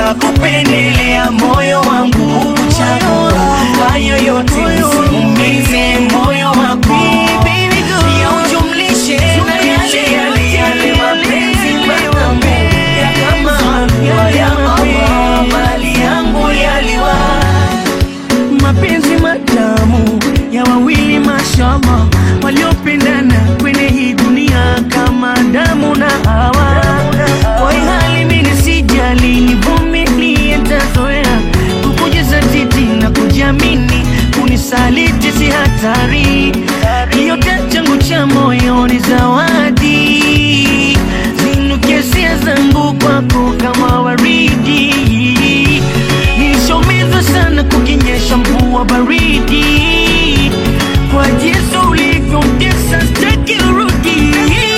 makosa kupendelea moyo wangu kuchagua hayo yote nisiumize moyo wako pia ujumlishe na yale yale yale mapenzi matamu ya kama hatua ya Allah mali yangu yaliwa mapenzi matamu ya wawili mashallah waliopendana kwenye hii dunia kama damu na hawa kwa hii hali mimi sijali nivumilie nitazoea kukujaza titi na kujiamini kunisaliti si hatari yote changu cha moyo ni zawadi zinuke hisia zangu kwako kama waridi nilishomezwa sana kukinyesha mvua baridi kwa jinsi ulivyomtesa sitaki urudi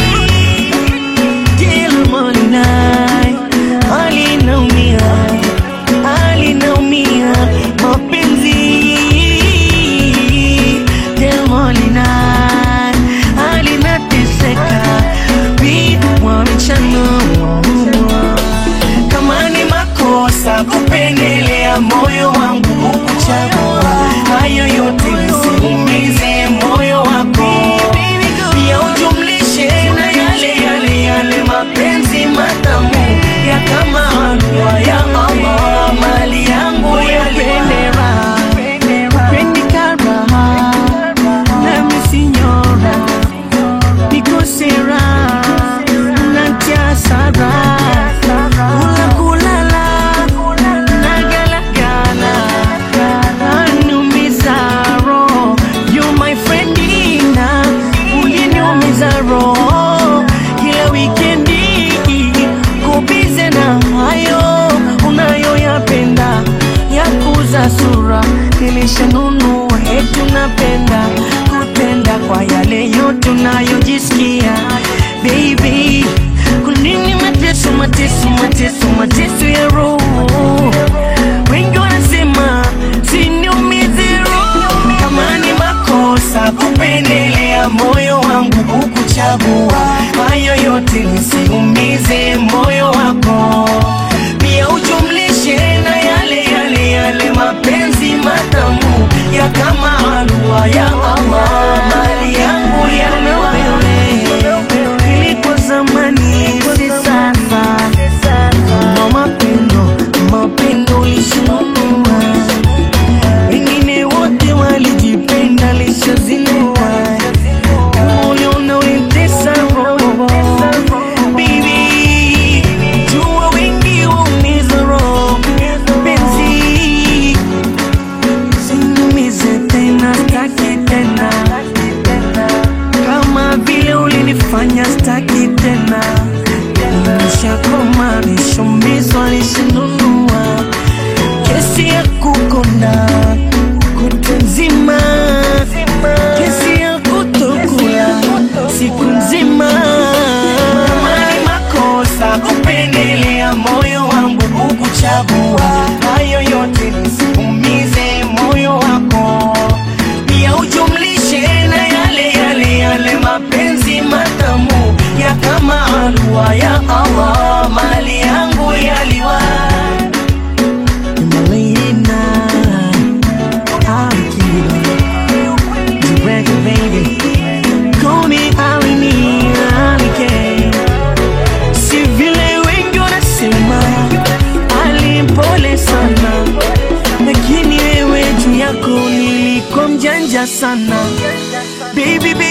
kila morning hali inaumia hali inaumia mapenzi kila morning hali inateseka vitu wamechanua kama ni makosa kupendelea moyo wangu kuchagua hayo yote nisiumize moyo wako pia ujumlishe na yale yale yale mapenzi matamu ya kama halua ya Allah mali yangu yaliwa Pendika raha nami sinyora nikosera natia sara kula kulala nagalagala anumiza roho you my friend ina uliniumiza roho kila wikendi kubize na hayo unayoyapenda ya kuza sura nilishanunua eti unapenda kutenda kwa yale yote unayojisikia baby kunini mateso mateso mateso mateso ya roho wengi wanasema siniumize roho kama ni makosa kupendelea moyo wangu kukuchagua hayo yote nisiumize moyo wako pia ujumlishe na yale yale yale mapenzi matamu ya kama halua ya Allah mali yangu yaliwa ilikuwa zamani si sasa ndo mapendo mapendo lishinunua wengine wote walijipenda lishazinua moyo unaoitesa roho Baby, jua wengi waumiza roho penzi sinumize tena staki tena kama vile ulinifanya staki tena nishakoma nishombizwa nishinunua kesi ya kukonda kutu nzima kesi ya kutokula siku nzima kama ni makosa kupendelea moyo wangu kukuchagua hayo yote nisiumize moyo wako pia ujumlishe na yale yale yale mapenzi matamu ya kama halua ya Allah mali yangu yaliwa Malina, Akira, Direct baby, call me Alini, Alike. Si vile wengi wanasema Ali mpole sana, lakini wewe juu yako nilikuwa mjanja sana, baby baby.